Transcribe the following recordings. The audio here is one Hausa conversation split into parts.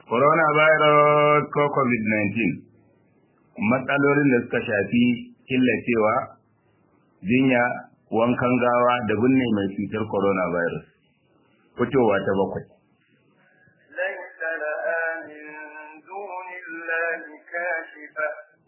coronavirus ko covid-19 matsalolin da suka shafi killacewa jinya wankan gawa da binne mai cutar coronavirus fitowa ta bakwai ليس لها من دون الله كاشفة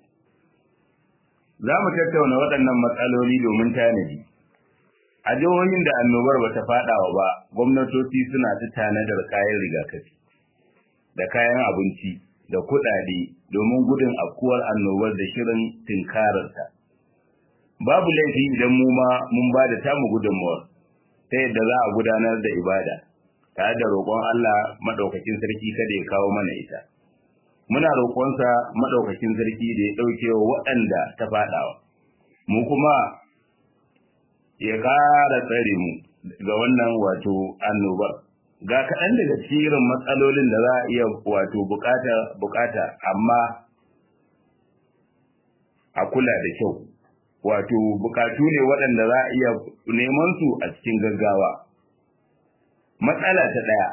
za mu tattauna waɗannan matsaloli domin tanadi a jihohin da annobar ba ta faɗawa ba gwamnatoci suna ta tanadar kayan rigakafi da kayan abinci da kuɗaɗe domin gudun afkuwar annobar da shirin tinkararta babu laifi idan mu ma mun ba da tamu gudunmawar ta yadda za a gudanar da ibada tare da roƙon Allah maɗaukakin sarki kada ya kawo mana ita muna roƙonsa maɗaukakin sarki da ya ɗauke wa waɗanda ta faɗawa mu kuma ya ƙara tsare mu ga wannan wato annobar ga kaɗan daga cikin matsalolin da za a iya wato bukata bukata amma a kula da kyau wato bukatu ne waɗanda za a iya neman su a cikin gaggawa matsala ta ɗaya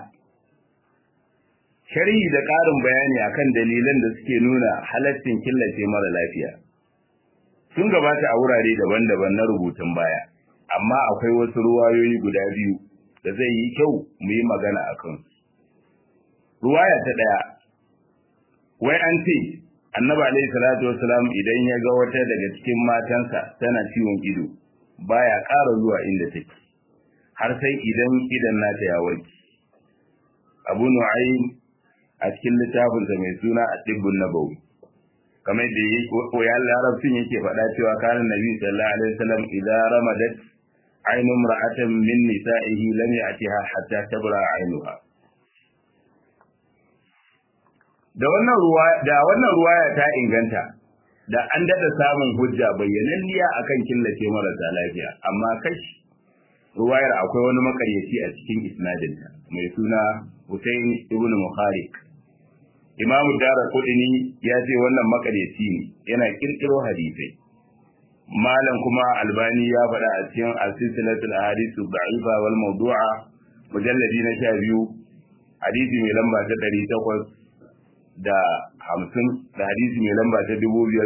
sharhi da ƙarin bayani akan dalilan da suke nuna halaccin killace mara lafiya sun gabata a wurare daban-daban na rubutun baya amma akwai wasu ruwayoyi guda biyu da zai yi kyau mu yi magana a kansu ruwaya ta ɗaya wai an ce annabi alaihi salatu wasalam idan ya ga wata daga cikin matansa tana ciwon ido baya ƙara zuwa inda take har sai idan idan nata ya warke abu nu'aym a cikin littafinsa mai suna at-tibbun nabawi kamar da ya larabcin yake faɗa cewa kana nabi sallallahu alaihi wasallam idza ramadat aynu imra'atin min nisa'ihi lam ya'tiha hatta tabra aynuha da wannan ruwa da wannan ruwaya ta inganta da an dada samun hujja bayyananniya akan killace marasa lafiya amma kashi ruwayar akwai wani makaryaci a cikin isnadinta mai suna Hussein ibn Muharik Imam Dara Kudini ya ce wannan makaryaci ne yana kirkiro hadisai Malam kuma Albani ya faɗa a cikin Al-Silsilatul Ahadith Da'ifa wal Mawdu'a mujalladi na 12 hadisi mai lamba ta 800 da 50 da hadisi mai lamba ta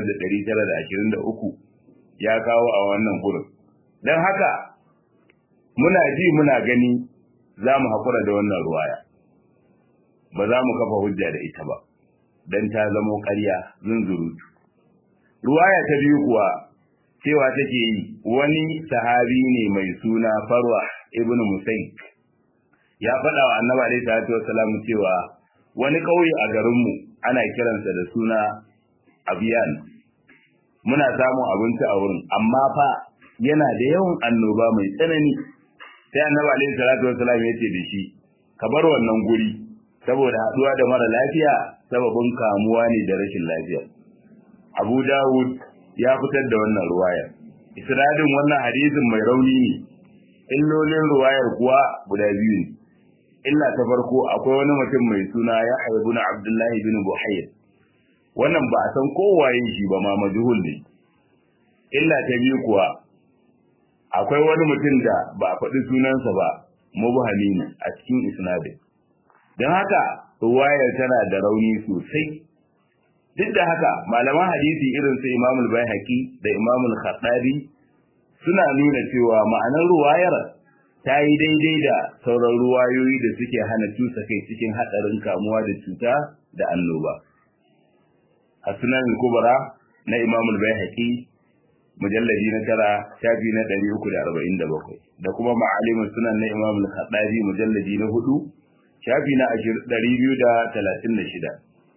2923 ya kawo a wannan gurin dan haka muna ji muna gani za mu haƙura da wannan ruwaya ba za mu kafa hujja da ita ba don ta zamo ƙarya zunzurutu ruwaya ta biyu kuwa cewa take yi wani sahabi ne mai suna farwa ibn musaik ya faɗa wa annabi alaihi salatu wassalam cewa wani ƙauye a garinmu ana kiransa da suna abiyan muna samun abinci a wurin amma fa yana da yawan annoba mai tsanani sai annabi alaihi salatu wassalam ya ce da shi ka bar wannan guri saboda haduwa da mara lafiya sababin kamuwa ne da rashin lafiya Abu Dawud ya fitar da wannan ruwaya isnadin wannan hadisin mai rauni ne illolin ruwayar kuwa guda biyu ne illa ta farko akwai wani mutum mai suna Yahya ibn Abdullah ibn Buhayr wannan ba a san kowaye shi ba ma majhul ne illa ta biyu kuwa akwai wani mutum da ba a faɗi sunansa ba mubhami ne a cikin isnadin don haka ruwayar tana da rauni sosai duk da haka malaman hadisi irin su imamul baihaqi da imamul khattabi suna nuna cewa ma'anar ruwayar ta yi daidai da sauran ruwayoyi da suke hana cusa kai cikin hadarin kamuwa da cuta da annoba a sunan kubra na imamul baihaqi mujalladi na tara shafi na ɗari uku da arba'in da bakwai da kuma ma'alimin sunan na imamul khattabi mujalladi na hudu shafi na ɗari biyu da talatin da shida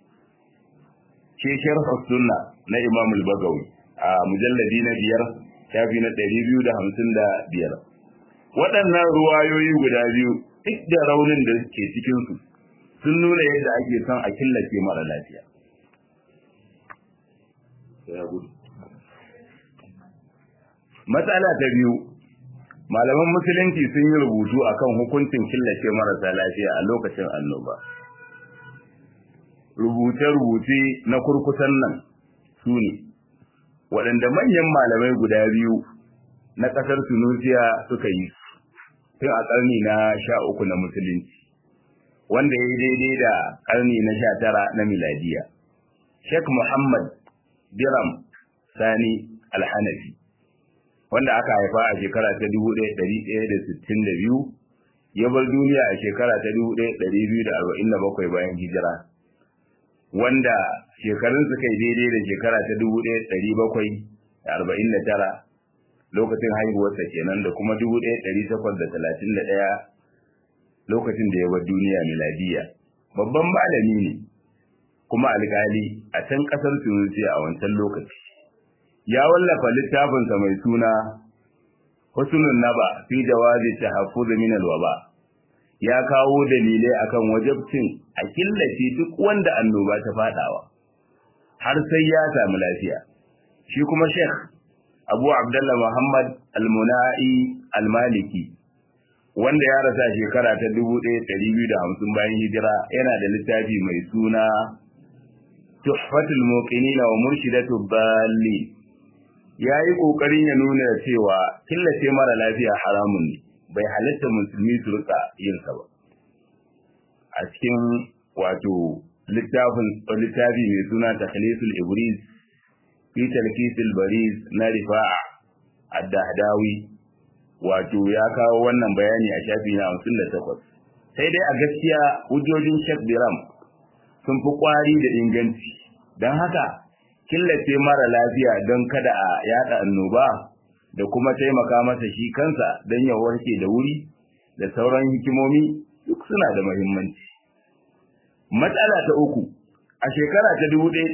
ke sharh sunna na imamul bagawi a mujalladi na biyar shafi na ɗari biyu da hamsin da biyar waɗannan ruwayoyi guda biyu duk da raunin da ke cikinsu sun nuna yadda ake son a killace mara lafiya matsala ta biyu malaman musulunci sun yi rubutu akan hukuncin killace marasa lafiya a lokacin annoba rubuce-rubuce na kurkusan nan su ne waɗanda manyan malamai guda biyu na ƙasar tunisia suka yi tun a ƙarni na sha uku na musulunci wanda ya yi daidai da ƙarni na sha tara na miladiya sheikh muhammad biram sani alhanafi wanda aka haifa a shekara ta 1162 ya bar duniya a shekara ta 1247 bayan hijira wanda shekarun suka yi daidai da shekara ta 1749 lokacin haihuwarsa kenan da kuma 1831 lokacin da ya bar duniya miladiya babban malami ne kuma alkali a can kasar Tunisia a wancan lokaci ya wallafa littafinsa mai suna Husnul Naba fi jawazi tahaffuz min alwaba ya kawo dalilai akan wajibcin a killace duk wanda annoba ta fadawa har sai ya samu lafiya shi kuma Sheikh Abu Abdullah Muhammad Al-Munai Al-Maliki wanda ya rasa shekara ta 1250 bayan hijira yana da littafi mai suna Tuhfatul Muqinin wa Murshidatud Dallin yayi kokarin ya nuna cewa killace mara lafiya haramun ne bai halatta musulmi su rika yin sa ba a cikin wato littafin littafi mai suna Takhlisul Ibris fi Talkisil Bariz na Rifa'a Ad-Dahdawi wato ya kawo wannan bayani a shafi na 58 sai dai a gaskiya hujjojin Sheikh Biram sun fi kwari da inganci don haka killace mara lafiya don kada a yada annoba da kuma taimaka masa shi kansa don ya warke da wuri da sauran hikimomi duk suna da muhimmanci matsala ta uku a shekara ta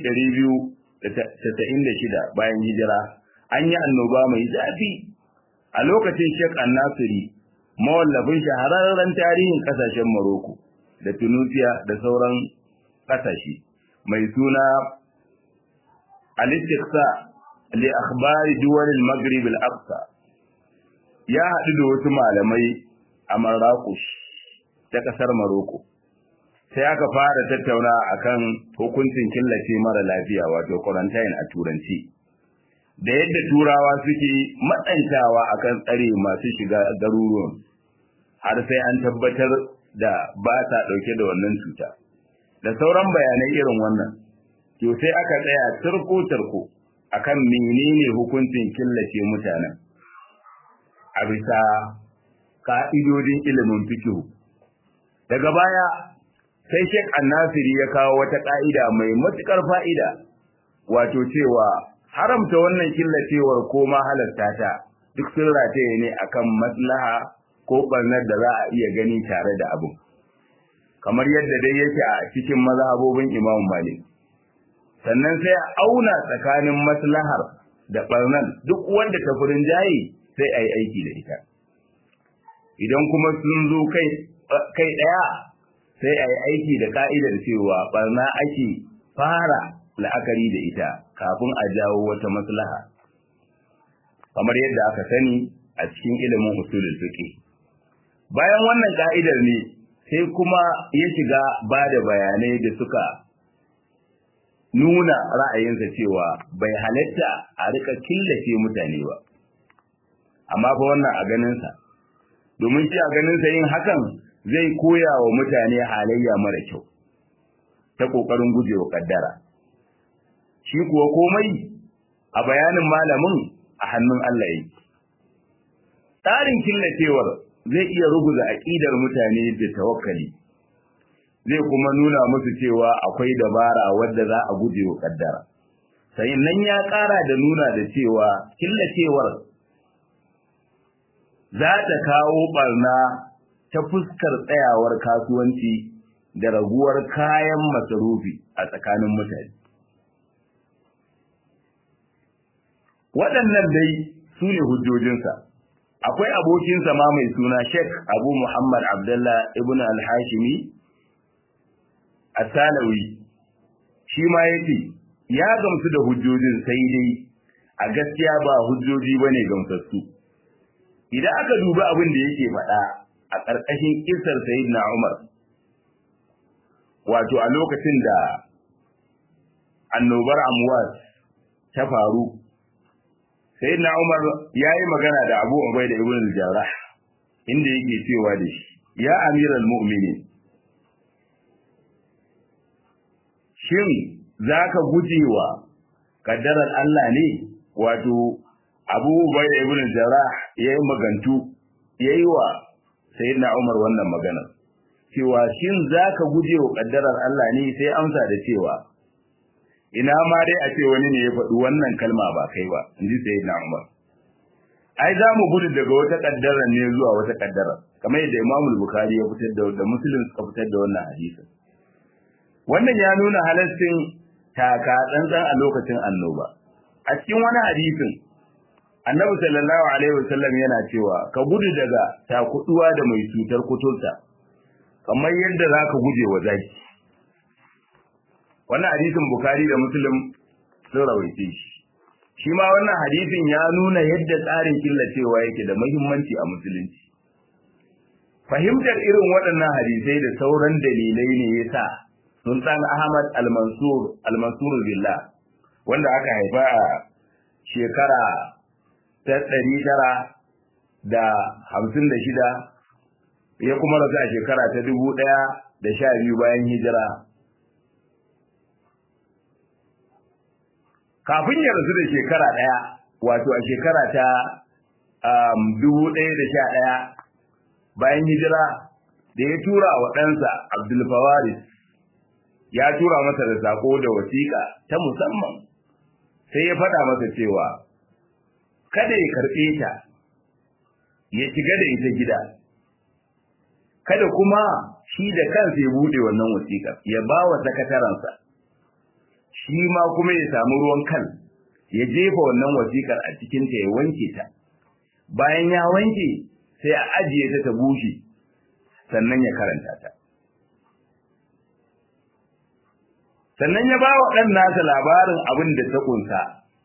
1296 bayan hijira an yi annoba mai zafi a lokacin Sheikh An-Nasiri mawallafin shahararren tarihin kasashen Morocco da Tunisia da sauran kasashe mai suna Al-Istiqsa li akhbari duwal al-Maghrib al-Aqsa ya haɗu da wasu malamai a Marrakesh ta kasar Morocco sai aka fara tattauna akan hukuncin killace mara lafiya wato quarantine a turanci da yadda turawa suke matsantawa akan tsare masu shiga garuruwan har sai an tabbatar da ba ta ɗauke da wannan cuta da sauran bayanai irin wannan to sai aka tsaya turko-turko akan menene hukuncin killace mutanen a bisa ka'idodin ilimin fikihu daga baya sai Sheikh Annasiri ya kawo wata ka'ida mai matukar fa'ida wato cewa haramta wannan killacewar ko ma halarta ta duk sun rataye ne akan maslaha ko barnar da za a iya gani tare da abin kamar yadda dai yake a cikin mazhabobin Imam Malik sannan sai a auna tsakanin maslahar da barnar duk wanda ta furin jayi sai a yi aiki da ita idan kuma sun zo kai kai daya sai a yi aiki da ka'idar cewa barna ake fara la'akari da ita kafin a jawo wata maslaha kamar yadda aka sani a cikin ilimin usulul fiqh bayan wannan ka'idar ne sai kuma ya shiga ba da bayanai da suka nuna ra'ayinsa cewa bai halatta a rika killace mutane ba amma fa wannan a ganinsa domin shi a ganinsa yin hakan zai koya wa mutane halayya mara kyau ta ƙoƙarin gujewa kaddara shi kuwa komai a bayanin malamin a hannun Allah yake. Tsarin killacewar zai iya ruguza aƙidar mutane da tawakkali, zai kuma nuna musu cewa akwai dabara wadda za a guje wa kaddara. Sai nan ya ƙara da nuna da cewa killacewar za ta kawo ɓarna ta fuskar tsayawar kasuwanci da raguwar kayan masarufi a tsakanin mutane. waɗannan dai su ne hujjojinsa akwai abokinsa ma mai suna Sheikh Abu Muhammad Abdullah ibn al-Hashimi As-Salawi shi ma yace ya gamsu da hujjojin sai dai a gaskiya ba hujjoji bane gamsassu idan aka dubi abin da yake faɗa a ƙarƙashin kisar Sayyidina Umar wato a lokacin da annobar Amwas ta faru sayyidina Umar yayi magana da Abu Ubaida ibn al-Jarrah inda yake cewa da shi ya amiral mu'minin shin zaka gujewa kaddarar Allah ne wato Abu Ubayda ibn Jarrah yayi magantu yayi wa Sayyidina Umar wannan magana cewa shin zaka gujewa kaddarar Allah ne sai amsa da cewa ina ma dai a ce wani ne ya faɗi wannan kalma ba kai ba inji Sayyidina Umar ai za mu gudu daga wata kaddara ne zuwa wata kaddara kamar yadda Imam Bukhari ya fitar da da Muslim suka fitar da wannan hadisin wannan ya nuna halaccin taka tsantsan a lokacin annoba a cikin wani hadisin Annabi sallallahu alaihi wasallam yana cewa ka gudu daga takuduwa da mai cutar kuturta kamar yadda zaka guje wa zaki wannan hadisin Bukhari da Muslim sun rawaice shi shi ma wannan hadisin ya nuna yadda tsarin killacewa yake da muhimmanci a musulunci fahimtar irin waɗannan hadisai da sauran dalilai ne yasa Sultan Ahmad Al-Mansur Al-Mansur Billah wanda aka haifa a shekara ta ɗari tara da hamsin da shida ya kuma rasu a shekara ta dubu ɗaya da sha biyu bayan hijira kafin ya rasu da shekara ɗaya wato a shekara ta dubu ɗaya da sha ɗaya bayan hijira da ya tura wa ɗansa Abdulfawaris ya tura masa da sako da wasiƙa ta musamman sai ya faɗa masa cewa kada ya karɓe ta ya shiga da ita gida kada kuma shi da kansa ya buɗe wannan wasiƙa ya ba wa sakataransa shi ma kuma ya samu ruwan kan ya jefa wannan wasiƙar a cikinta ya wanke ta bayan ya wanke sai a ajiye ta ta bushe sannan ya karanta ta sannan ya ba wa ɗan nasa labarin abin da ta kunsa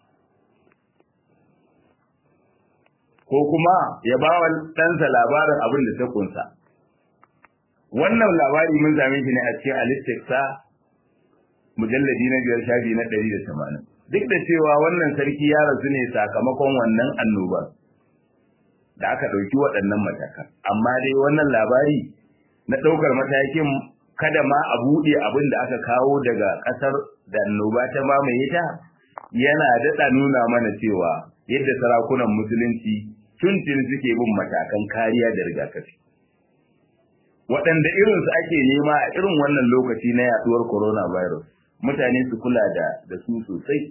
ko kuma ya ba wa ɗansa labarin abin da ta kunsa wannan labari mun same shi ne a cikin alistiksa mujalladi na biyar shafi na ɗari da tamanin duk da cewa wannan sarki ya rasu ne sakamakon wannan annobar da aka ɗauki waɗannan matakan amma dai wannan labari na ɗaukar matakin kada ma a buɗe abin da aka kawo daga ƙasar da annoba ta mamaye ta yana daɗa nuna mana cewa yadda sarakunan musulunci tuntun suke bin matakan kariya da rigakafi waɗanda irinsu ake nema a irin wannan lokaci na yaɗuwar coronavirus mutane su kula da da su sosai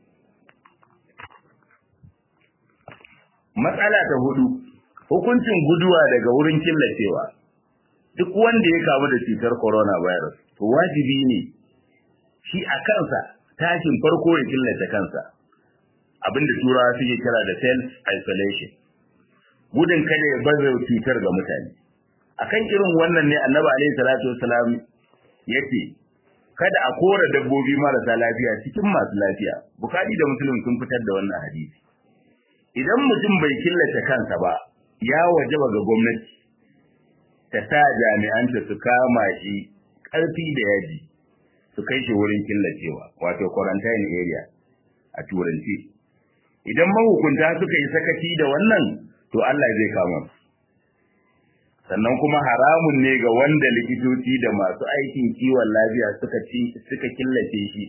matsala ta hudu hukuncin guduwa daga wurin killacewa duk wanda ya kamu da cutar coronavirus to wajibi ne shi a kansa tashin farko ya killace kansa abinda turawa suke kira da self isolation gudun kada ya baza cutar ga mutane akan irin wannan ne annabi alaihi salatu wasalam yace kada a kora dabbobi marasa lafiya cikin masu lafiya bukari da muslim sun fitar da wannan hadisi idan mutum bai killace kansa ba ya wajaba ga gwamnati ta sa jami'anta su kama shi ƙarfi da yaji su kai shi wurin killacewa wato quarantine area a turanci idan mahukunta suka yi sakaci da wannan to Allah zai kama su sannan kuma haramun ne ga wanda likitoci da masu aikin kiwon lafiya suka ci suka killace shi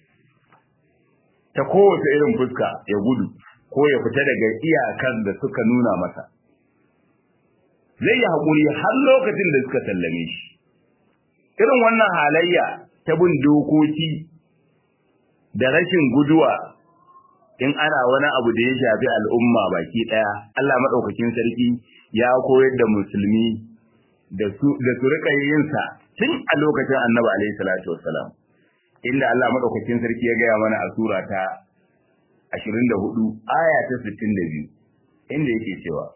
ta kowace irin fuska ya gudu ko ya fita daga iyakan da suka nuna masa zai yi haƙuri har lokacin da suka sallame shi irin wannan halayya ta bin dokoki da rashin guduwa in ana wani abu da ya shafi al'umma baki ɗaya Allah maɗaukakin sarki ya koyar da musulmi da su da su rika yin sa tun a lokacin Annabi alaihi salatu wassalam inda Allah maɗaukakin sarki ya gaya mana a sura ta 24 aya ta 62 inda yake cewa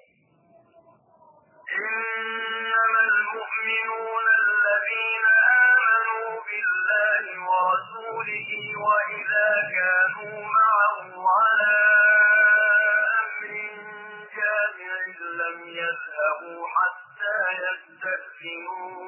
إنما المؤمنون الذين آمنوا بالله ورسوله وإذا كانوا معه على أمر جامع لم يذهبوا حتى يستأذنوه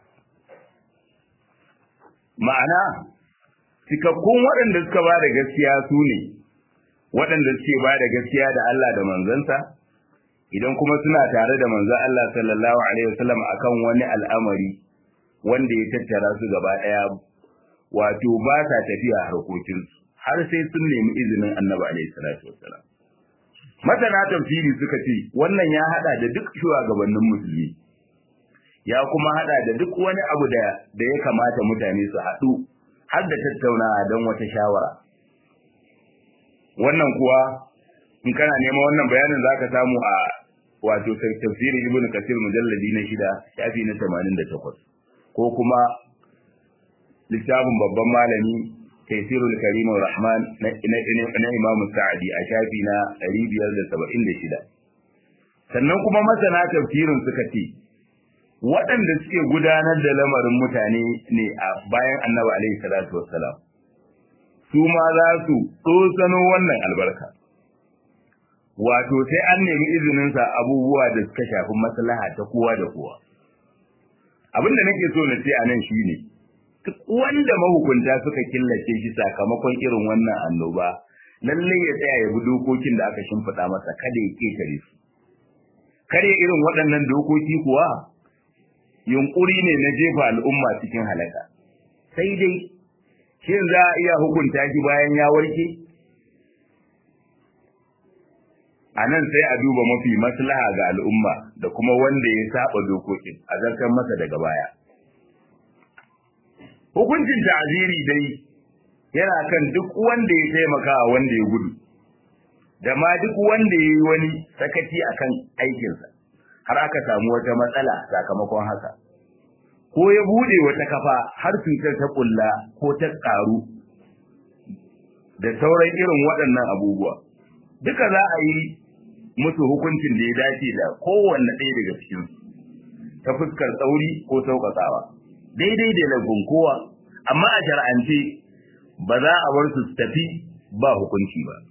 ma'ana cikakkun waɗanda suka ba da gaskiya su ne waɗanda suke ba da gaskiya da Allah da manzansa idan kuma suna tare da manzon Allah sallallahu alaihi wasallam akan wani al'amari wanda ya tattara su gaba ɗaya wato ba sa tafiya harkokinsu har sai sun nemi izinin annabi alaihi salatu wassalam masana tafsiri suka ce wannan ya hada da duk shugabannin musulmi ya kuma hada da duk wani abu da da ya kamata mutane su haɗu har da tattaunawa don wata shawara wannan kuwa in kana neman wannan bayanin zaka samu a wato tafsirin ibnu kasir mujalladi na shida shafi na 88 ko kuma littafin babban malami taisirul karim rahman na imamu sa'adi a shafi na 576 sannan kuma masana tafsirin suka ce waɗanda suke gudanar da lamarin mutane ne a bayan annabi alaihi salatu wassalam su ma za su tsosano wannan albarka wato sai an nemi izininsa abubuwa da suka shafi maslaha ta kowa da kowa abin da nake so na ce a nan shine duk wanda mahukunta suka killace shi sakamakon irin wannan annoba lalle ya tsaya ya bi dokokin da aka shimfiɗa masa kada ya ketare su kare irin waɗannan dokoki kuwa yunkuri ne na jefa al'umma cikin halaka sai dai shin za a iya hukunta shi bayan ya warke a nan sai a duba mafi maslaha ga al'umma da kuma wanda ya saba dokokin a zartar masa daga baya hukuncin ta'ziri dai yana kan duk wanda ya taimaka wanda ya gudu da ma duk wanda ya yi wani sakaci akan aikinsa har aka samu wata matsala sakamakon haka ko ya bude wata kafa har cutar ta kulla ko ta karu da sauran irin waɗannan abubuwa duka za a yi musu hukuncin da ya dace da kowanne ɗaya daga cikin ta fuskar tsauri ko sauƙaƙawa daidai da lagun kowa amma a shar'ance ba za a bar su tafi ba hukunci ba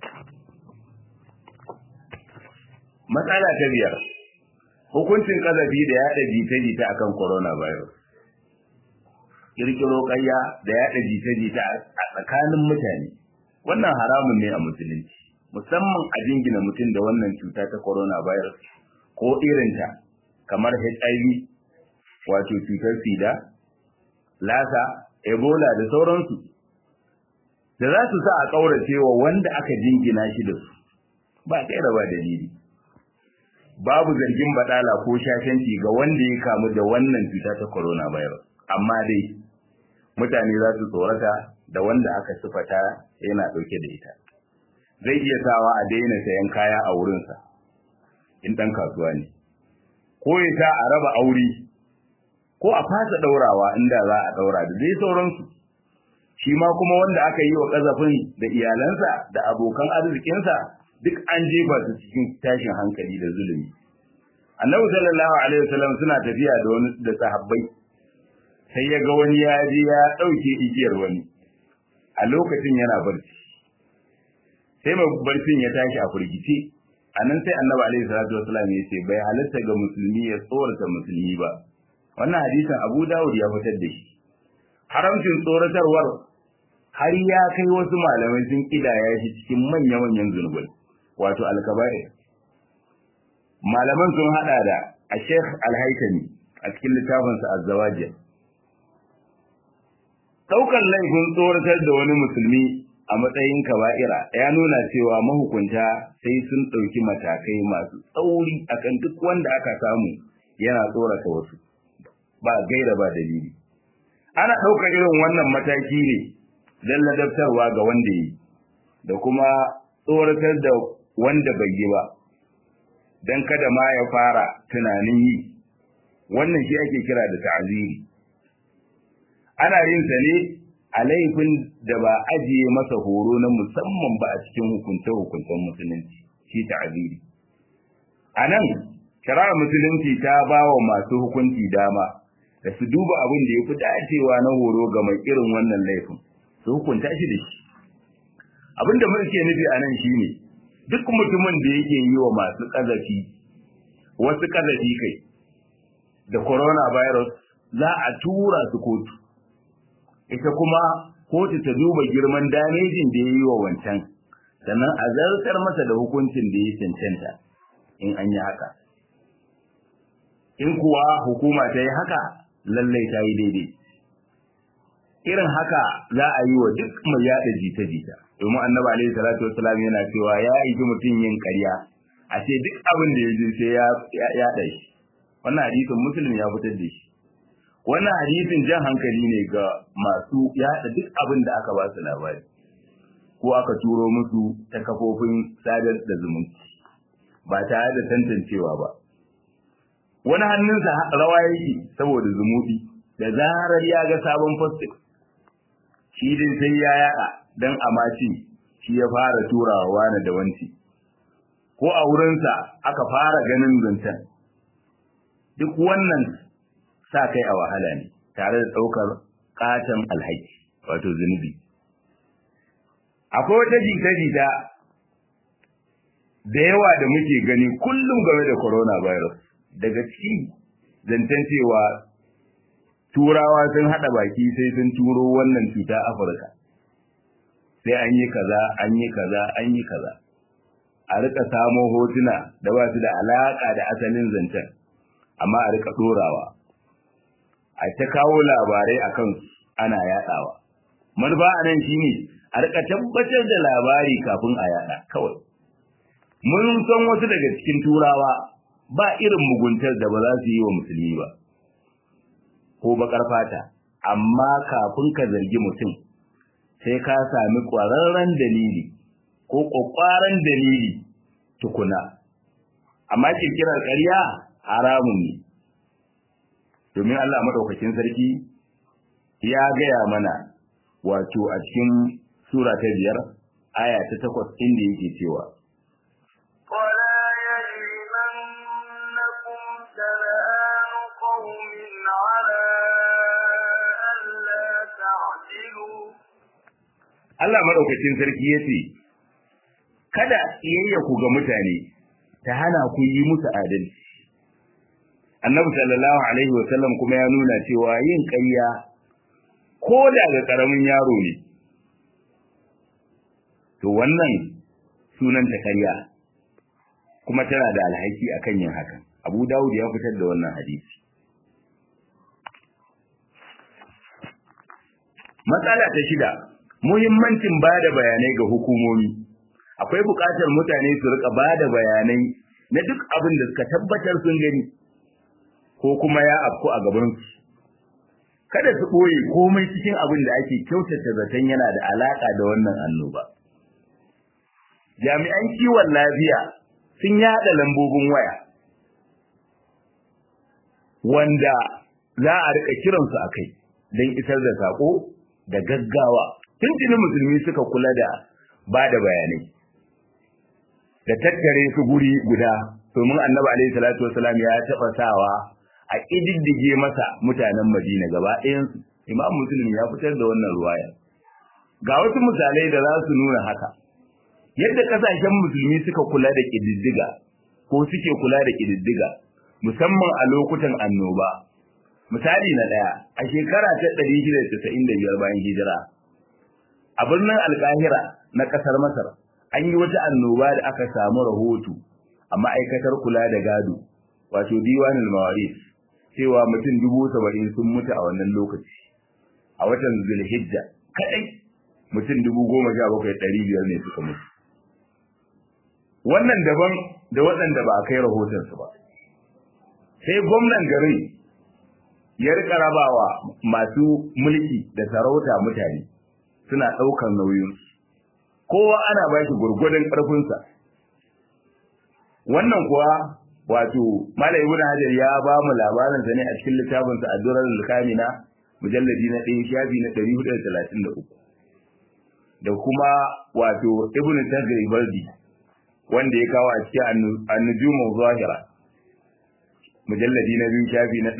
matsala ta biyar hukuncin kazafi da yaɗa jita-jita akan coronavirus kirkiro ƙarya da yaɗa jita-jita a tsakanin mutane wannan haramun ne a musulunci musamman a jingina mutum da wannan cuta ta coronavirus ko irinta kamar HIV wato cutar sida lasa ebola da sauransu da za su sa a ƙaurace wa wanda aka jingina shi da su ba kai da ba dalili babu zargin badala ko shashanci ga wanda ya kamu da wannan cuta ta coronavirus amma dai mutane za su tsorata da wanda aka sifata yana ɗauke da ita zai iya sawa a daina sayan kaya a wurinsa in ɗan kasuwa ne ko ya sa a raba aure ko a fasa ɗaurawa inda za a ɗaura da dai sauransu shi ma kuma wanda aka yi wa ƙazafin da iyalansa da abokan arzikinsa duk an jefa su cikin tashin hankali da zulumi annabi sallallahu alaihi wasallam suna tafiya da wani da sahabbai sai ya ga wani ya je ya ɗauke igiyar wani a lokacin yana barci sai mai barcin ya tashi a firgice a nan sai annabi alaihi salatu wasallam ya ce bai halatta ga musulmi ya tsorata musulmi ba wannan hadisin abu dawud ya fitar da shi haramcin tsoratarwar har ya kai wasu malamai sun kidaya shi cikin manya-manyan zunubai wato alkaba'ir malaman sun hada da a sheikh alhaikami a cikin littafinsa azzawajir daukar laifin tsoratar da wani musulmi a matsayin kaba'ira ya nuna cewa mahukunta sai sun ɗauki matakai masu tsauri akan duk wanda aka samu yana tsorata wasu ba gaira ba dalili ana ɗaukar irin wannan mataki ne don ladabtarwa ga wanda yi da kuma tsoratar da wanda bai yi ba don kada ma ya fara tunanin yi wannan shi ake kira da ta'aziri ana yin sa ne a laifin da ba ajiye masa horo na musamman ba a cikin hukunce-hukuncen musulunci shi ta'aziri a nan shari'ar musulunci ta ba wa masu hukunci dama da su duba abin da ya fi dacewa na horo ga mai irin wannan laifin su hukunta shi da shi abin da muke nufi a nan shine duk mutumin da yake yi wa masu ƙazafi wasu ƙazafi kai da coronavirus za a tura su kotu ita kuma kotu ta duba girman damejin da ya yi wa wancan sannan a zartar masa da hukuncin da ya cancanta in an yi haka in kuwa hukuma ta yi haka lallai ta yi daidai irin haka za a yi wa duk mai yada jita-jita domin annabi alaihi salatu wassalam yana cewa ya yi mutum yin ƙarya a ce duk abin da ya ji sai ya yada shi wannan hadisin muslim ya fitar da shi wannan hadisin jan hankali ne ga masu yada duk abin da aka ba su labari ko aka turo musu ta kafofin sadar da zumunci ba tare da tantancewa ba wani hannunsa rawa yake saboda zumuɗi da zarar ya ga sabon posting shi dai sai ya yaɗa don amaci shi ya fara turawa wani da wanci ko a wurinsa aka fara ganin zancen duk wannan sa kai a wahala ne tare da ɗaukar ƙaton alhaki wato zunubi akwai wata jita-jita da yawa da muke gani kullum game da coronavirus daga ciki zancen cewa turawa sun haɗa baki sai sun turo wannan cuta afirka sai an yi kaza an yi kaza an yi kaza a rika samo hotuna da ba su da alaƙa da asalin zancen amma a rika ɗorawa a ta kawo labarai a kan ana yaɗawa manufa a nan shi ne a rika tabbatar da labari kafin a yaɗa kawai mun san wasu daga cikin turawa ba irin muguntar da ba za su yi wa musulmi ba ko bakar fata amma kafin ka zargi mutum sai ka sami ƙwararren dalili ko ƙwaƙwaran dalili tukuna amma kirkirar ƙarya haramun ne domin Allah madaukakin sarki ya gaya mana wato a cikin sura ta biyar aya ta takwas inda yake cewa ولا يجرمنكم شنآن قوم على ألا تعدلوا Allah madaukakin sarki ya ce kada iyayya ku ga mutane ta hana ku yi musu adalci annabi sallallahu alaihi wa sallam kuma ya nuna cewa yin ƙarya ko da ga ƙaramin yaro ne to wannan sunan ta ƙarya kuma tana da alhaki akan yin hakan abu dawud ya fitar da wannan hadisi matsala ta shida muhimmancin ba da bayanai ga hukumomi akwai buƙatar mutane su rika ba da bayanai na duk abin da suka tabbatar sun gani ko kuma ya afku a gabansu kada su ɓoye komai cikin abin da ake kyautata zaton yana da alaƙa da wannan annoba jami'an kiwon lafiya sun yaɗa lambobin waya wanda za a rika kiransu a kai don isar da saƙo da gaggawa tuntuni musulmi suka kula da ba da bayanai da tattare su guri guda domin annabi alaihi salatu wasalam ya taɓa sawa a ƙididdige masa mutanen madina gaba ɗayansu imam muslim ya fitar da wannan ruwaya ga wasu misalai da za su nuna haka yadda ƙasashen musulmi suka kula da ƙididdiga ko suke kula da ƙididdiga musamman a lokutan annoba misali na ɗaya a shekara ta 695 bayan hijira a birnin alkahira na ƙasar masar an yi wata annoba da aka samu rahoto a ma'aikatar kula da gado wato diwanin mawaris cewa mutum dubu saba'in sun mutu a wannan lokaci a watan zulhijja kaɗai mutum dubu goma sha bakwai ɗari biyar ne suka mutu wannan daban da waɗanda ba a kai rahotonsu ba sai gwamnan garin ya rika rabawa masu mulki da sarauta mutane suna ɗaukar nauyinsu kowa ana ba shi gurgudun ƙarfinsa wannan kuwa wato Malam Ibn Hajar ya ba mu labarin sa ne a cikin littafin sa Ad-Durar al-Kamina mujalladi na 1 shafi na 433 da kuma wato Ibn Tagribaldi wanda ya kawo a cikin An-Nujum zahira mujalladi na 2 shafi na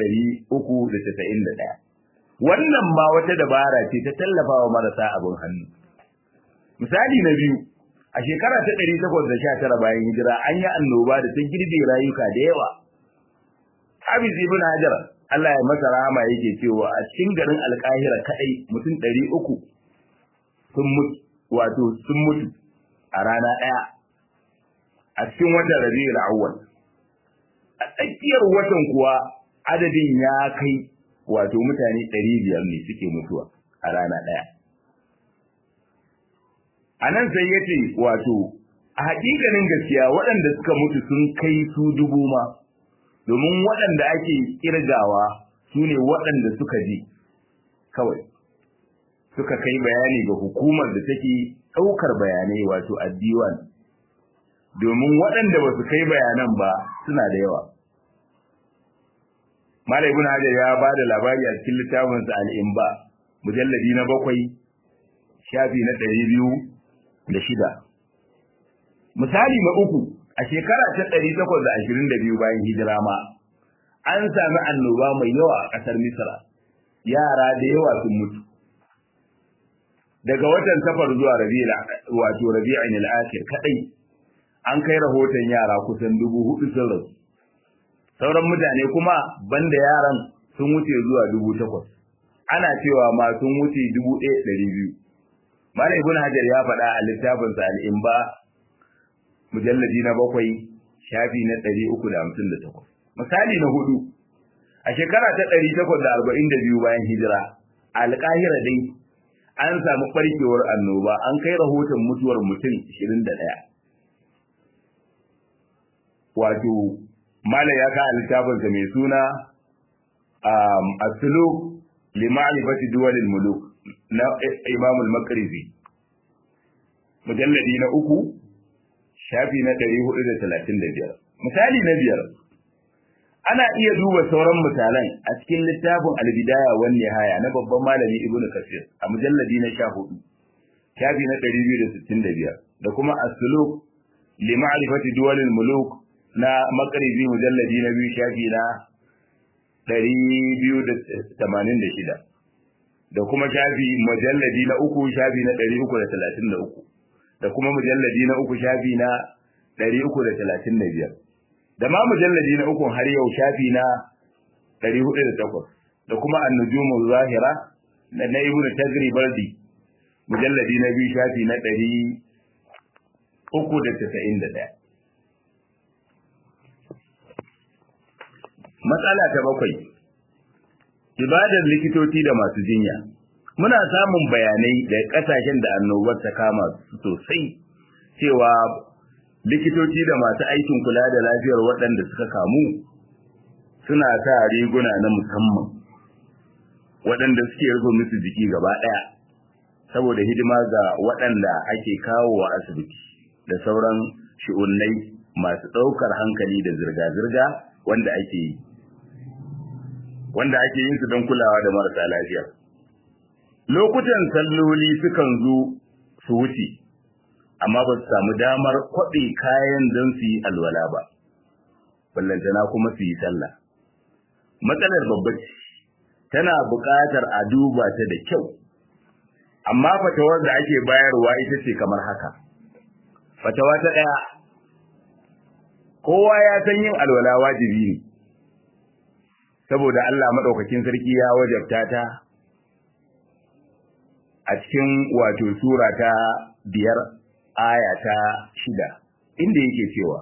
391 wannan ma wata dabara ce ta tallafawa marasa abin hannu misali na biyu a shekara ta ɗari takwas da sha tara bayan hijira an yi annoba da ta girbe rayuka da yawa. Hafiz ibn Hajar Allah ya masa rahama yake cewa a cikin garin Alkahira kaɗai mutum ɗari uku sun mutu wato sun mutu a rana ɗaya a cikin watan Rabiul Awwal. A tsakiyar watan kuwa adadin ya kai wato mutane ɗari biyar ne suke mutuwa a rana ɗaya a nan sai ya ce wato a haƙiƙanin gaskiya waɗanda suka mutu sun kai su dubu ma domin waɗanda ake ƙirgawa su ne waɗanda suka ji kawai suka kai bayani ga hukumar da take ɗaukar bayanai wato addiwan domin waɗanda ba su kai bayanan ba suna da yawa Malam Ibn Hajar ya ba da labari a cikin littafinsa Al-Imba mujalladi na bakwai shafi na ɗari biyu da shida. Misali na uku a shekara ta ɗari takwas da ashirin da biyu bayan hijira ma an sami annoba mai yawa a ƙasar Misra yara da yawa sun mutu. Daga watan safar zuwa rabi'ul wato rabi'in al-akhir kadai an kai rahoton yara kusan dubu hudu sun rasu. sauran mutane kuma banda yaran sun wuce zuwa dubu takwas ana cewa ma sun wuce dubu ɗaya ɗari biyu malam ibn hajar ya faɗa a littafinsa al'imba mujalladi na bakwai shafi na ɗari uku da hamsin da takwas misali na hudu a shekara ta ɗari takwas da arba'in da biyu bayan hijira a alƙahira dai an samu ɓarkewar annoba an kai rahoton mutuwar mutum ashirin da ɗaya wato malam ya ka littafinsa mai suna as-suluk li ma'rifati duwal muluk na Imam al-Maqrizi mujalladi na uku shafi na 435 misali na biyar ana iya duba sauran misalan a cikin littafin al-bidaya wan nihaya na babban malami Ibn Kathir a mujalladi na 14 shafi na 265 da kuma as-suluk li ma'rifati duwal muluk na makaribi mujalladi na biyu shafi na ɗari biyu da tamanin da shida da kuma shafi mujalladi na uku shafi na ɗari uku da talatin da uku da kuma mujalladi na uku shafi na ɗari uku da talatin da biyar da ma mujalladi na uku har yau shafi na ɗari hudu da takwas da kuma annujumu zahira da na ibnu tagri baldi mujalladi na biyu shafi na ɗari uku da tasa'in da ɗaya Matsala ta bakwai, ibadar likitoci da masu jinya. Muna samun bayanai da ƙasashen da annobar ta kama su sosai cewa likitoci da masu aikin kula da lafiyar waɗanda suka kamu suna sa riguna na musamman waɗanda suke rufe musu jiki gaba ɗaya saboda hidima ga waɗanda ake kawo wa asibiti da sauran shi'unnai masu ɗaukar hankali da zirga-zirga wanda ake yi. wanda ake yin su don kulawa da marasa lafiya. Lokutan salloli sukan zo su wuce, amma ba su samu damar kwaɓe kayan don su yi alwala ba, ballantana kuma su yi sallah. Matsalar babba ce, tana buƙatar a duba ta da kyau, amma fatawar da ake bayarwa ita ce kamar haka. Fatawa ta ɗaya, kowa ya san yin alwala wajibi ne. saboda Allah maɗaukakin sarki ya wajabta ta a cikin wato sura ta biyar aya ta shida inda yake cewa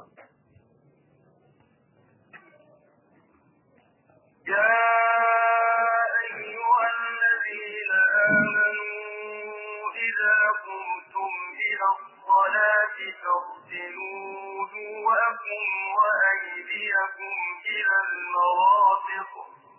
يا أيها الذين آمنوا إذا قمتم إلى الصلاة فاغسلوا وجوهكم وأيديكم إلى المرافق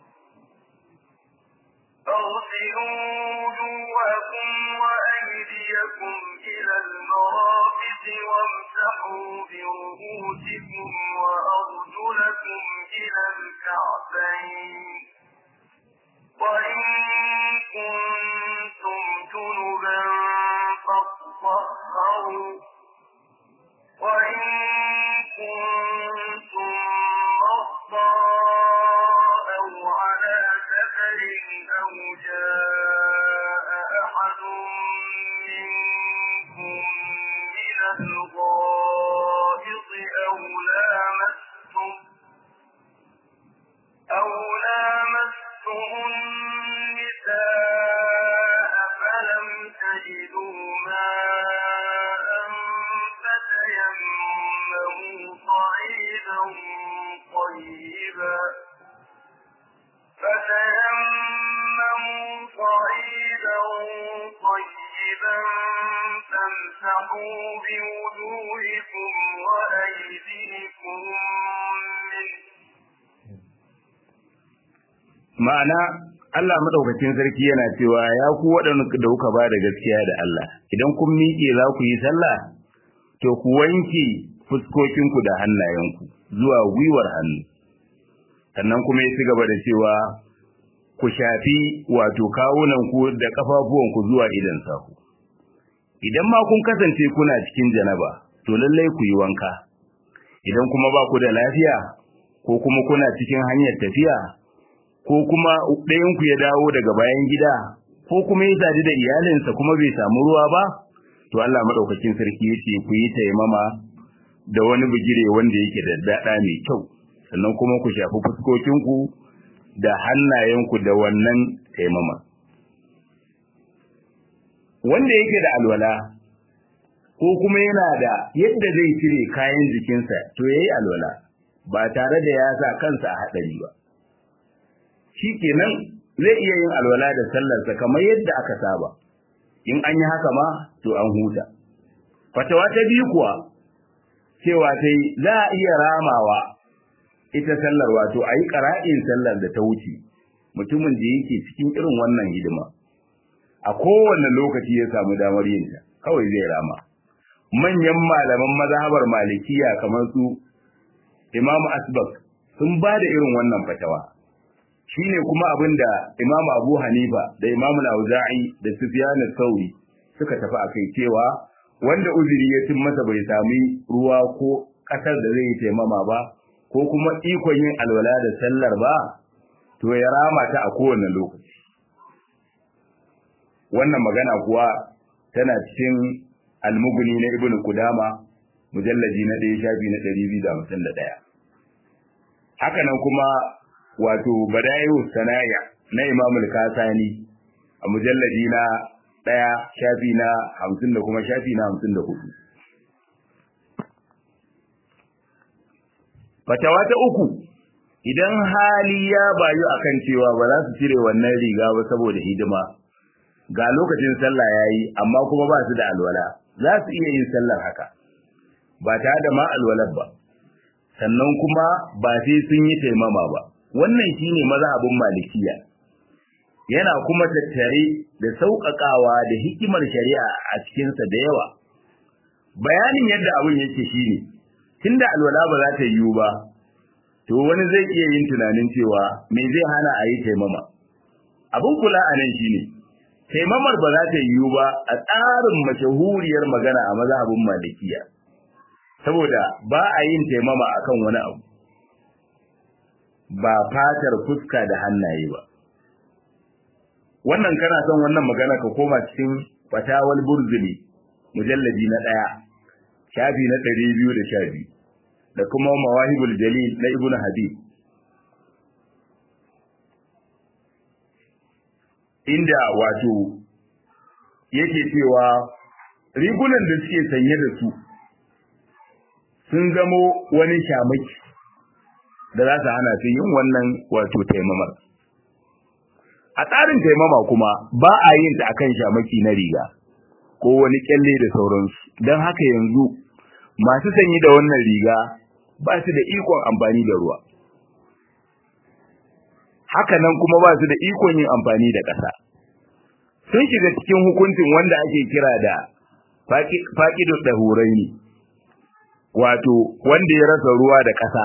اغسلوا وجوهكم وأيديكم إلى المرافق وامسحوا برؤوسكم وأرجلكم إلى الكعبين وإن كنتم جنبا فاطهروا وإن كنتم مرضى أو على سفر أو جاء أحد منكم من الغائط أو لامستم فامسحوا بوجوهكم وأيديكم منه ma'ana Allah madaukakin sarki yana cewa ya ku waɗanda da kuka ba da gaskiya da Allah idan kun miƙe za ku yi sallah to ku wanke fuskokinku da hannayenku zuwa gwiwar hannu sannan kuma ya ci gaba da cewa ku shafi wato kawunanku da ƙafafuwanku zuwa idan sahu idan ma kun kasance kuna cikin janaba to lallai ku yi wanka idan kuma ba ku da lafiya ko kuma kuna cikin hanyar tafiya ko kuma ɗayanku ya dawo daga bayan gida ko kuma ya sadu da iyalinsa kuma bai samu ruwa ba to Allah madaukakin sarki yace ku yi taimama da wani bigire wanda yake da dada mai kyau sannan kuma ku shafi fuskokinku da hannayenku da wannan taimama wanda yake da alwala ko kuma yana da yadda zai cire kayan jikinsa to yayi alwala ba tare da ya sa kansa a hadari ba shikenan zai iya yin alwala da sallarsa kamar yadda aka saba in an yi haka ma to an huta fatawa ta biyu kuwa cewa sai za a iya ramawa ita sallar wato a yi ƙara'in sallar da ta wuce mutumin da yake cikin irin wannan hidima a kowane lokaci ya samu damar yin ta kawai zai rama manyan malaman mazhabar malikiya kamar su imamu asbak sun ba da irin wannan fatawa shine kuma abin da Imam Abu Hanifa da Imam Al-Auza'i da Sufyan al-Thawri suka tafi akai cewa wanda uzuri ya cin masa bai sami ruwa ko kasar da zai taimama ba ko kuma ikon yin alwala da sallar ba to ya rama ta a kowane lokaci wannan magana kuwa tana cikin almuguni na Ibn Kudama mujallaji na 1 shafi na 251 haka nan kuma wato badayu sanaya na Imam al-Kasani a mujalladi na ɗaya shafi na hamsin da kuma shafi na hamsin da hudu. Fatawa ta uku, idan hali ya bayu akan cewa ba za su cire wannan riga ba saboda hidima, ga lokacin sallah ya yi amma kuma ba su da alwala, za su iya yin sallar haka, ba tare da ma alwalar ba, sannan kuma ba sai sun yi taimama ba. Wannan shine mazhabin malikiya. yana kuma tattare da sauƙaƙawa da hikimar shari'a a cikinsa da yawa. Bayanin yadda abin yake shi ne, tunda alwala ba za ta yiwu ba, to wani zai iya yin tunanin cewa me zai hana a yi taimama. Abin kula a nan shi ne, taimamar ba za ta yiwu ba a tsarin mashahuriyar magana a mazhabin malikiya, saboda ba a yin taimama akan wani abu, ba fatar fuska da hannaye ba. wannan kana son wannan magana ka koma cikin fatawal burzuli mujalladi na ɗaya shafi na ɗari biyu da sha biyu da kuma mawahibul jalil na ibnu habib inda wato yake cewa rigunan da suke sanye da su sun zamo wani shamaki da za su hana su yin wannan wato taimamar a tsarin taimama kuma ba a yin ta akan shamaki na riga ko wani kyalle da sauransu don haka yanzu masu sanyi da wannan riga ba su da ikon amfani da ruwa haka nan kuma ba su da ikon yin amfani da ƙasa sun shiga cikin hukuncin wanda ake kira da faƙidu ɗahurai ne wato wanda ya rasa ruwa da ƙasa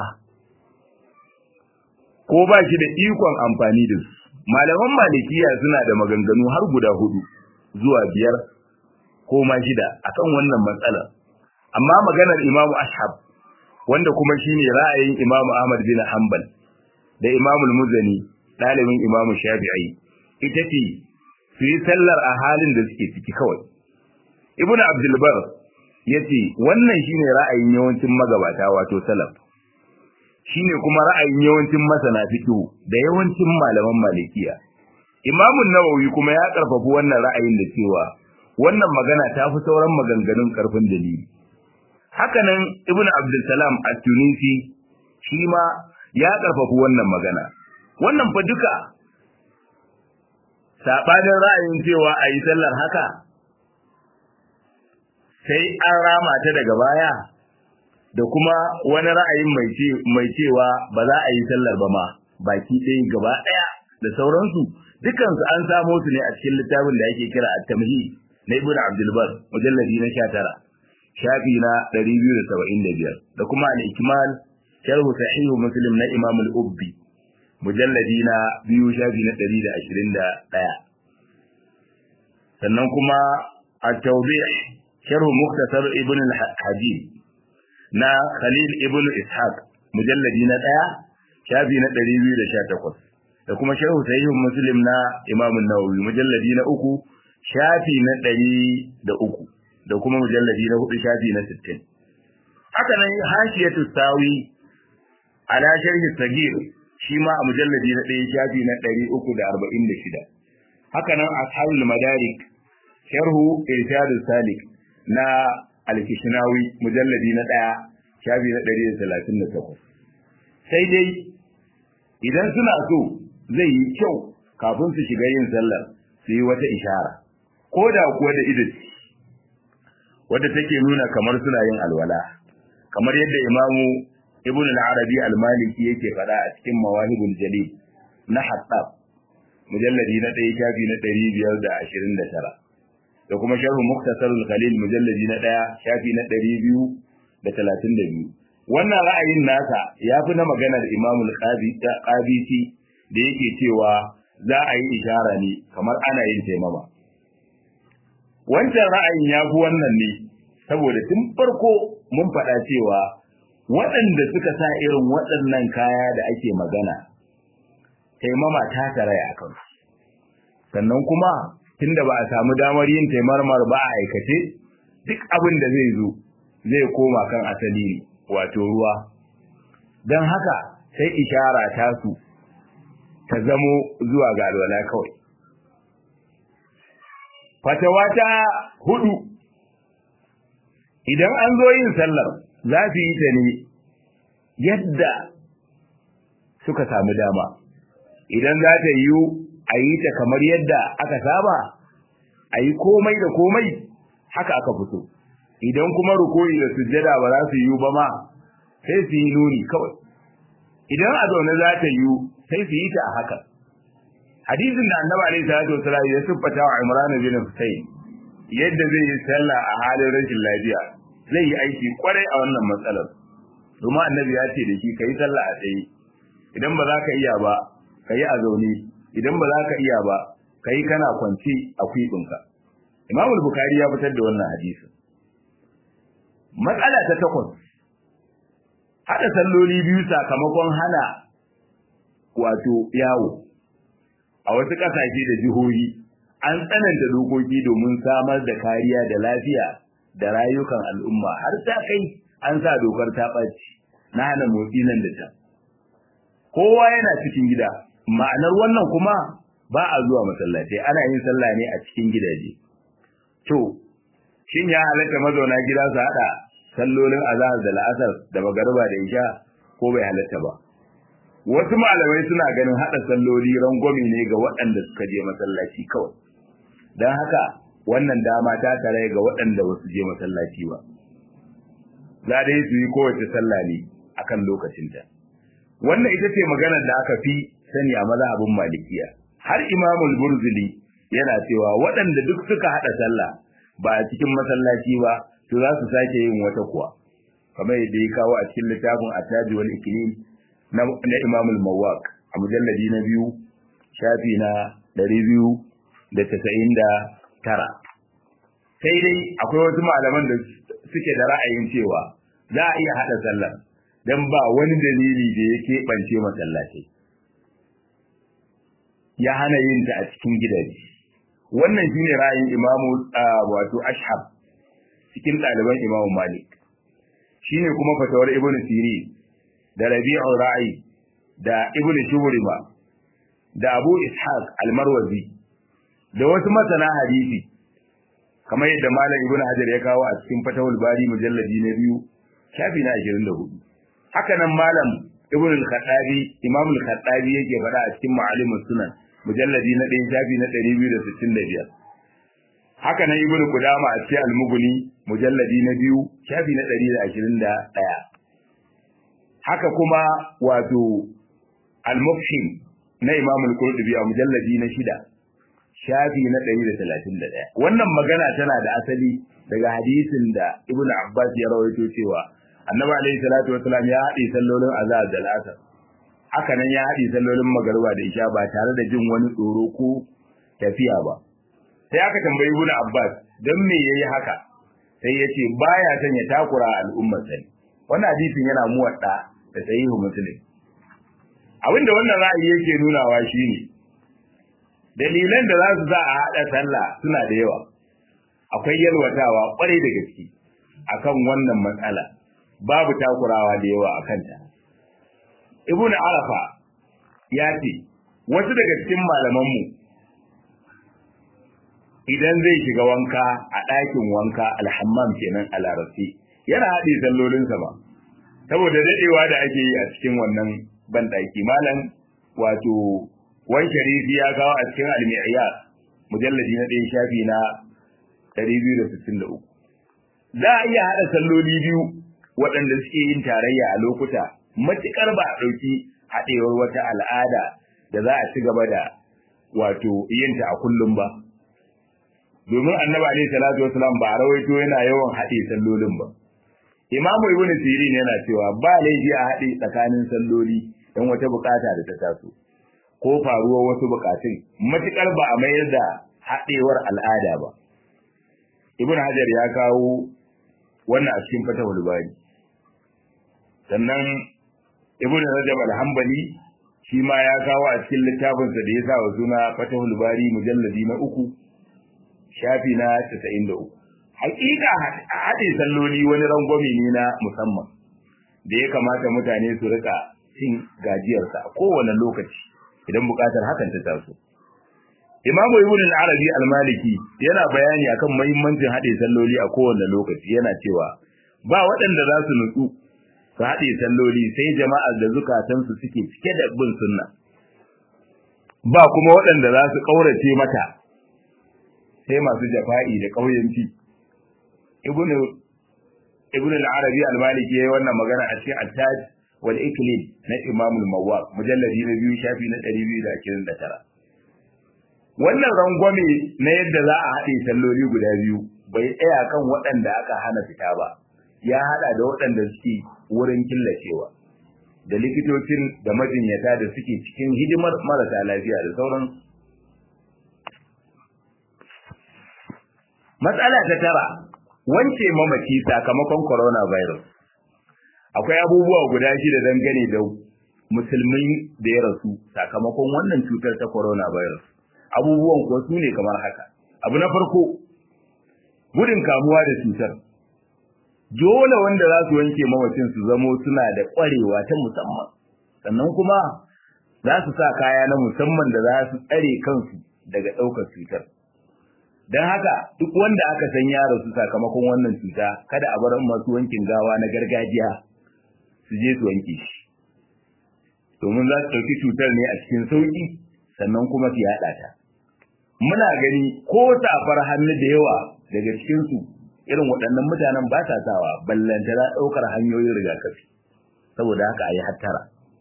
ko ba shi da ikon amfani da su malaman malikiya suna da maganganu har guda hudu zuwa biyar ko ma shida akan wannan matsala amma maganar imamu ashab wanda kuma shine ra'ayin imamu ahmad bin hanbal da imamu muzani ɗalibin imamu shafi'i ita ce su yi sallar a halin da suke ciki kawai ibnu abdulbar ya ce wannan shine ra'ayin yawancin magabata wato salaf shine kuma ra'ayin yawancin masana fiqh da yawancin malaman malikiya Imam nawawi kuma ya karfafi wannan ra'ayin da cewa wannan magana ta fi sauran maganganun karfin dalili hakanan Ibn Abdul Salam at-Tunisi shi ma ya karfafi wannan magana wannan fa duka sabanin ra'ayin cewa a yi sallar haka sai an rama ta daga baya da kuma wani ra'ayin mai cewa ba za a yi sallar ba ma baki ɗaya gaba ɗaya da sauransu dukansu an samo su ne a cikin littafin da ake kira at-tamhi na ibnu abdul bar mujalladi na 19 shafi na 275 da kuma al-ikmal sharh sahih muslim na imam al-ubbi mujalladi na biyu shafi na 121 sannan kuma at-tawdih sharh mukhtasar ibn al-hajib na khalil ibn ishaq mujalladi na 1 shafi na 218 da kuma sharh sahih muslim na imam an-nawawi mujalladi na 3 shafi na 103 da kuma mujalladi na 4 shafi na 60 haka nan hashiyatu sawi ala sharhi sagir shi ma a mujalladi na 1 shafi na 346 haka nan ashabul madarik sharhu irshadus salik na al-kishnawi mujalladi na 1 shafi na 138 sai dai idan suna so zai yi kyau kafin su shiga yin sallar su yi wata ishara ko da kuwa da idan wadda take nuna kamar suna yin alwala kamar yadda imamu ibn al-arabi al-maliki yake faɗa a cikin mawahibul jalil na hattab mujalladi na ɗaya shafi na ɗari biyar da ashirin da tara da kuma sharhu muktasarul khalil mujalladi na ɗaya shafi na ɗari biyu da talatin da biyu wannan ra'ayin nasa ya fi na maganar imamul qabisi da yake cewa za a yi ishara ne kamar ana yin taimama wancan ra'ayin ya fi wannan ne saboda tun farko mun faɗa cewa waɗanda suka sa irin waɗannan kaya da ake magana taimama ta taraya a kansu sannan kuma tunda ba a samu damar yin taimarmar ba a aikace duk abin da zai zo zai koma kan asali ne wato ruwa don haka sai ishara ta su ta zamo zuwa ga alwala kawai fatawa ta hudu idan an zo yin sallar za su yi ta ne yadda suka samu dama idan za ta yiwu a yi ta kamar yadda aka saba a yi komai da komai haka aka fito idan kuma rukoyi da sujjada ba za su yiwu ba ma sai su yi nuni kawai idan a zaune za ta yiwu sai su yi ta a haka hadisin da annabi alaihi salatu wasallam ya siffata wa Imran bin Husayn yadda zai yi sallah a halin rashin lafiya zai yi aiki kwarai a wannan matsalar domin annabi ya ce da shi kai sallah a tsaye idan ba za ka iya ba ka yi a zaune idan ba za ka iya ba ka yi kana kwance a kwiɓinka imam bukari ya fitar da wannan hadisin matsala ta takwas haɗa salloli biyu sakamakon hana wato yawo a wasu ƙasashe da jihohi an tsananta dokoki domin samar da kariya da lafiya da rayukan al'umma har ta kai an sa dokar ta ɓaci na hana motsi nan da can kowa yana cikin gida ma'anar wannan kuma ba a zuwa masallatai ana yin sallah ne a cikin gidaje to shin ya halatta mazauna gida su hada sallolin azhar da la'asar da magariba da isha ko bai halatta ba wasu malamai suna ganin hada salloli rangwame ne ga waɗanda suka je masallaci kawai don haka wannan dama ta tare ga waɗanda ba su je masallaci ba za dai su yi kowace sallah ne akan lokacinta wannan ita ce maganar da aka fi sani a mazhabin malikiya har imamul burzuli yana cewa waɗanda duk suka haɗa sallah ba a cikin masallaci ba to za su sake yin wata kuwa kamar yadda ya kawo a cikin littafin attaji wal iklim na, na imamul mawaq a mujalladi na biyu shafi na ɗari biyu da tasa'in da tara sai dai akwai wasu malaman da suke da ra'ayin cewa za a iya haɗa sallar don ba wani dalili da ya keɓance masallatai ya hana yin ta a cikin gidaje wannan shine ra'ayin imamu wato ashab cikin ɗaliban imamu malik shine kuma fatawar ibnu siri da rabi'u ra'i da ibnu shubrima da abu ishaq al-marwazi da wasu masana hadisi kamar yadda malam ibnu hajar ya kawo a cikin fatawul bari mujalladi na biyu shafi na 24 haka nan malam ibnu al-khattabi imam al-khattabi yake faɗa a cikin ma'alimus sunan mujalladi na ɗaya shafi na ɗari biyu da sittin da biyar haka nan ibnu qudama a cikin al-mughni mujalladi na biyu shafi na 121 haka kuma wato al-mufhim na imam al-qurtubi a mujalladi na shida shafi na 131 wannan magana tana da asali daga hadisin da ibnu abbas ya rawaito cewa annabi alayhi salatu wasalam ya haɗe sallolin azhar da asar haka nan ya haɗe sallolin magariba da isha ba tare da jin wani tsoro ko tafiya ba sai aka tambayi ibnu abbas dan me yayi haka sai yace baya son ya takura al'ummar sai wannan hadisin yana muwadda da sahihu muslim abinda wannan ra'ayi yake nunawa shine dalilan da za su za a haɗa sallah suna da yawa akwai yalwatawa kwarai da gaske akan wannan matsala babu takurawa da yawa a kanta ibn arafa ya ce wasu daga cikin malamanmu idan zai shiga wanka a ɗakin wanka alhammam kenan a larabci yana haɗe sallolinsa ba saboda daɗewa da ake yi a cikin wannan banɗaki malam wato wani sharifi ya kawo a cikin almi'iyya mujalladi na ɗaya shafi na 263 za a iya haɗa salloli biyu waɗanda suke yin tarayya a lokuta matuƙar ba a ɗauki haɗewar wata al'ada da za a ci gaba da wato yinta a kullum ba domin annabi alaihi salatu wasalam ba a rawaito yana yawan haɗe sallolin ba imamu ibnu sirin yana cewa ba laifi a haɗe tsakanin salloli don wata bukata da ta taso ko faruwar wasu bukatun matuƙar ba a mayar da haɗewar al'ada ba ibnu hajar ya kawo wannan a cikin fatahul bari sannan ibn rajab al-hanbali shi ma ya kawo a cikin littafinsa da ya sa wa suna fatahul bari mujalladi na uku shafi na 93 hakika haɗe salloli wani rangwame ne na musamman da ya kamata mutane su rika cin gajiyarsa a kowane lokaci idan buƙatar hakan ta taso Imam Ibn al-Arabi al-Maliki yana bayani akan muhimmancin haɗe salloli a kowane lokaci yana cewa ba waɗanda za su nutsu su haɗe salloli sai jama'ar da zukatansu suke cike da bin sunna ba kuma waɗanda za su ƙaurace mata sai masu jafa'i da ƙauyanci Ibn Ibn al-Arabi al-Maliki yayi wannan magana a cikin At-Taj wal Iklil na Imam al-Mawwaq mujalladi na biyu shafi na 229 wannan rangwame na yadda za a haɗe salloli guda biyu bai tsaya kan waɗanda aka hana fita ba ya haɗa da waɗanda suke wurin killacewa da likitocin da majinyata da suke cikin hidimar marasa lafiya da sauran matsala ta tara wance mamaci sakamakon coronavirus akwai abubuwa guda shida dangane da musulmi da ya rasu sakamakon wannan cutar ta coronavirus abubuwan kuwa su ne kamar haka abu na farko gudun kamuwa da cutar dole wanda za su wanke mamacin su zamo suna da ƙwarewa ta musamman sannan kuma za su sa kaya na musamman da za su tsare kansu daga ɗaukar cutar don haka duk wanda aka san ya rasu sakamakon wannan cuta kada a bar masu wankin gawa na gargajiya su je su wanke shi domin za su ɗauki cutar ne a cikin sauƙi sannan kuma su yaɗa ta muna gani ko safar hannu da yawa daga cikinsu irin waɗannan mutanen ba sa sawa ballantana ɗaukar hanyoyin rigakafi saboda haka a yi hattara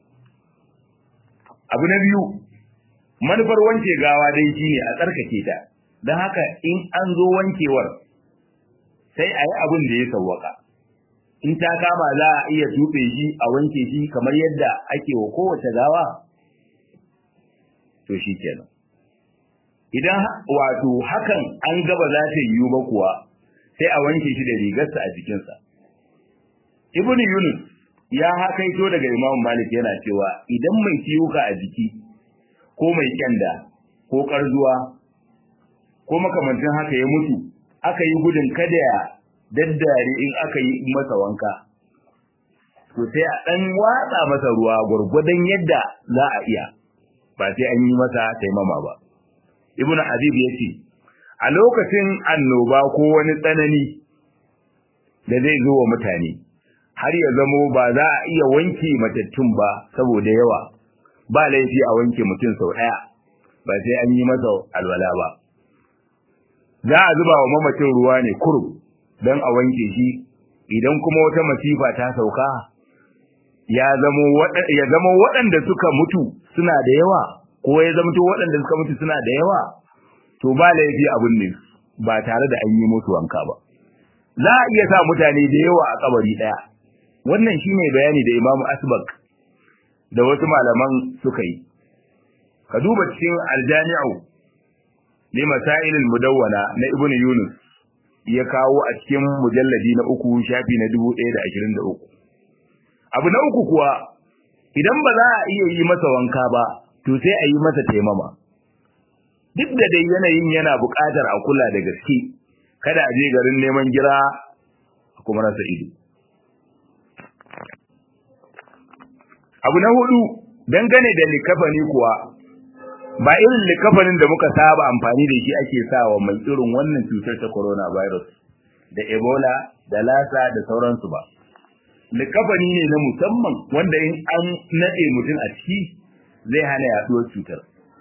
abu na biyu manufar wanke gawa dai shine a tsarkake ta don haka in an zo wankewar sai a yi abin da ya sawwaka in ta kama za a iya tuɓe shi a wanke shi kamar yadda ake wa kowace gawa to shi kenan idan wato hakan an gaba za ta yiwu ba kuwa sai a wanke shi da rigarsa a jikinsa ibn yunus ya hakaito daga imam malik yana cewa idan mai ciwuka a jiki ko mai kyanda ko karzuwa ko makamantin haka ya mutu aka yi gudun kada ya daddare in aka yi masa wanka to sai a dan watsa masa ruwa gurgudan yadda za a iya ba sai an yi masa taimama ba ibnu habib yace a lokacin annoba ko wani tsanani da zai zo wa mutane har ya zamo ba za a iya wanke matattun ba saboda yawa ba laifi a wanke mutum sau ɗaya ba sai an yi masa alwala ba za a zuba wa mamacin ruwa ne kurum don a wanke shi idan kuma wata masifa ta sauka ya zama waɗanda suka mutu suna da yawa ko ya zamto waɗanda suka mutu suna da yawa to ba laifi abin ne ba tare da an yi musu wanka ba za a iya sa mutane da yawa a kabari ɗaya wannan shine bayani da imamu asbak da wasu malaman suka yi ka duba cikin aljami'u li masailil mudawwana na ibn yunus ya kawo a cikin mujalladi na uku shafi na 1023 abu na uku kuwa idan ba za a iya yi masa wanka ba to sai a yi masa taimama duk da dai yanayin yana buƙatar a kula da gaske kada a je garin neman gira a kuma rasa ido abu na hudu dangane da likafani kuwa ba irin likafanin da muka saba amfani da shi ake sawa mai irin wannan cutar ta coronavirus da ebola da lasa da sauransu ba likafani ne na musamman wanda in an nade mutum a ciki zai hana yaduwar cutar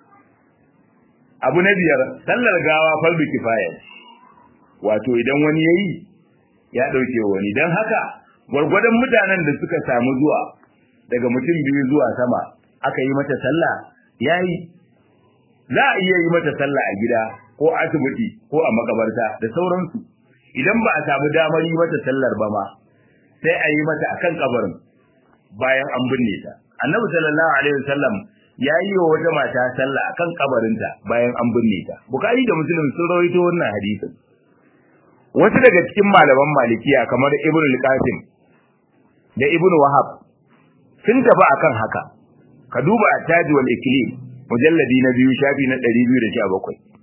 abu na biyar sallar gawa fardu kifaya wato idan wani yayi ya dauke wani dan haka gwargwadon mutanen da suka samu zuwa daga mutum biyu zuwa sama aka yi mata sallah yayi za a iya yi mata sallah a gida ko asibiti ko a makabarta da sauransu idan ba a samu damar yi mata sallar ba ma sai a yi mata akan kabarin bayan an binne ta annabi sallallahu alaihi wasallam ya yi wa wata mata sallah akan kabarinta bayan an binne ta bukari da muslim sun rawaito wannan hadisin wasu daga cikin malaman malikiya kamar ibnu al-qasim da ibnu wahab sun tafi akan haka ka duba at-taj wal iklim mujalladi na biyu shafi na 217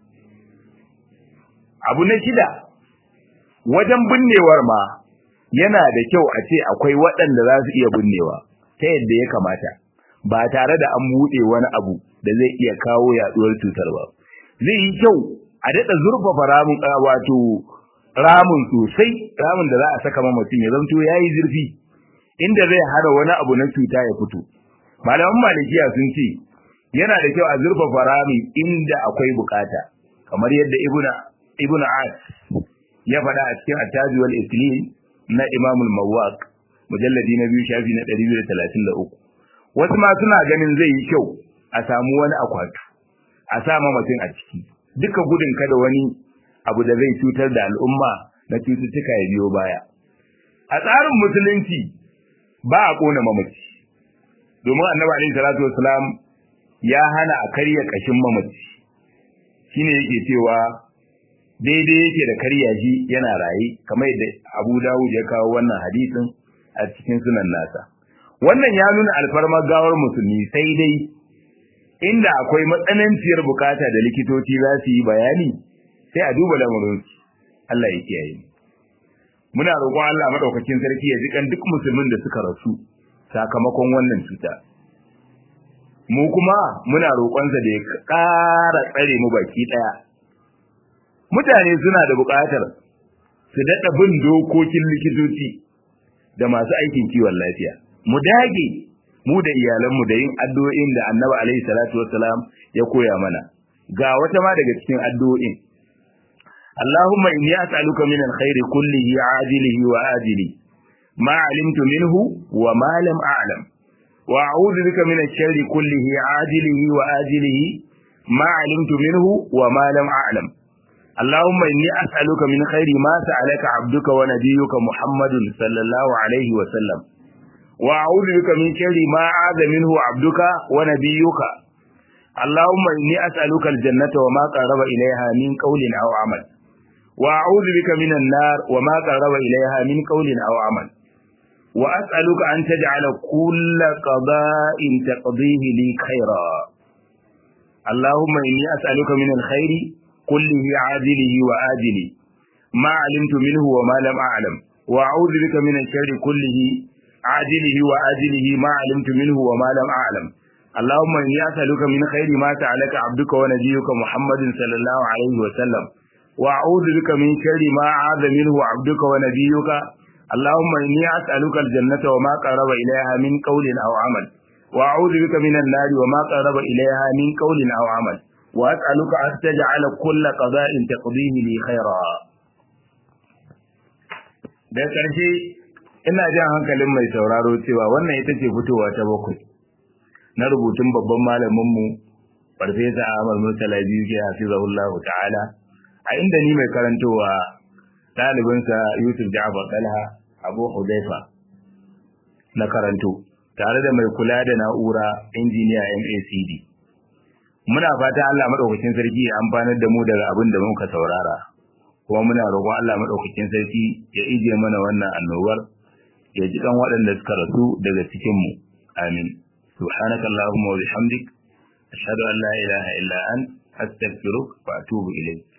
abu na shida wajen binnewar ma yana da kyau a ce akwai waɗanda za su iya binnewa ta yadda ya kamata ba tare da an buɗe wani abu da zai iya kawo yaɗuwar cutar ba zai yi kyau a daɗa zurfafa ramin wato ramin sosai ramin da za a saka mamacin ya zanto ya yi zurfi inda zai hana wani abu na cuta ya fito malaman malikiya sun ce yana da kyau a zurfafa rami inda akwai bukata kamar yadda ibnu ibnu as ya faɗa a cikin at-taj wal islim na imam al-mawaq mujalladi na biyu shafi na 233 wasu ma suna ganin zai yi kyau a samu wani akwatu a sa mamacin a ciki duka gudun kada wani abu da zai cutar da al'umma na cututtuka ya biyo baya a tsarin musulunci ba a kona mamaci domin annabi alaihi salatu wasalam ya hana a karya kashin mamaci shine yake cewa daidai yake da karya shi yana raye kamar yadda Abu Dawud ya kawo wannan hadisin a cikin sunan nasa wannan ya nuna alfarmar gawar musulmi sai dai inda akwai matsananciyar bukata da likitoci za su yi bayani sai a duba lamarin Allah ya kiyaye muna roƙon Allah madaukakin sarki ya jikan duk musulmin da suka rasu sakamakon wannan cuta mu kuma muna roƙonsa da ya ƙara tsare mu baki ɗaya mutane suna da buƙatar su daɗa bin dokokin likitoci da masu aikin kiwon lafiya mu dage mu da iyalanmu da yin addu'o'in da annabi alaihi salatu wassalam ya koya mana ga wata ma daga cikin addu'o'in Allahumma inni as'aluka min alkhairi kullihi ajilihi wa ajili ma alimtu minhu wa ma lam a'lam wa a'udhu bika min ash-sharri kullihi ajilihi wa ajilihi ma alimtu minhu wa ma lam a'lam اللهم إني أسألك من خير ما سألك عبدك ونبيك محمد صلى الله عليه وسلم وأعوذ بك من شر ما عاذ منه عبدك ونبيك اللهم إني أسألك الجنة وما قرب إليها من قول أو عمل وأعوذ بك من النار وما قرب إليها من قول أو عمل وأسألك أن تجعل كل قضاء تقضيه لي خيرا اللهم إني أسألك من الخير كله عاجله وآجله ما علمت منه وما لم أعلم وأعوذ بك من الشر كله عاجله وآجله ما علمت منه وما لم أعلم اللهم إني أسألك من خير ما سألك عبدك ونبيك محمد صلى الله عليه وسلم وأعوذ بك من شر ما عاذ منه عبدك ونبيك اللهم إني أسألك الجنة وما قرب إليها من قول أو عمل وأعوذ بك من النار وما قرب إليها من قول أو عمل wa as'aluka an taj'ala kull qada'in taqdihi li khaira da ƙarshe ina jan hankalin mai sauraro cewa wannan ita ce fitowa ta bakwai na rubutun babban malaminmu farfesa Ahmad Murtala biyu ke hafizahullahu ta'ala a inda ni mai karantowa ɗalibinsa Yusuf Ja'far Talha Abu Hudaifa na karanto tare da mai kula da na'ura injiniya MACD muna fata Allah madaukakin sarki ya amfanar da mu daga abin da muka saurara kuma muna roƙon Allah madaukakin sarki ya ije mana wannan annobar ya ji kan waɗanda suka rasu daga cikin mu amin subhanaka allahumma wa bihamdik ashhadu an la ilaha illa ant astaghfiruka wa atubu ilayk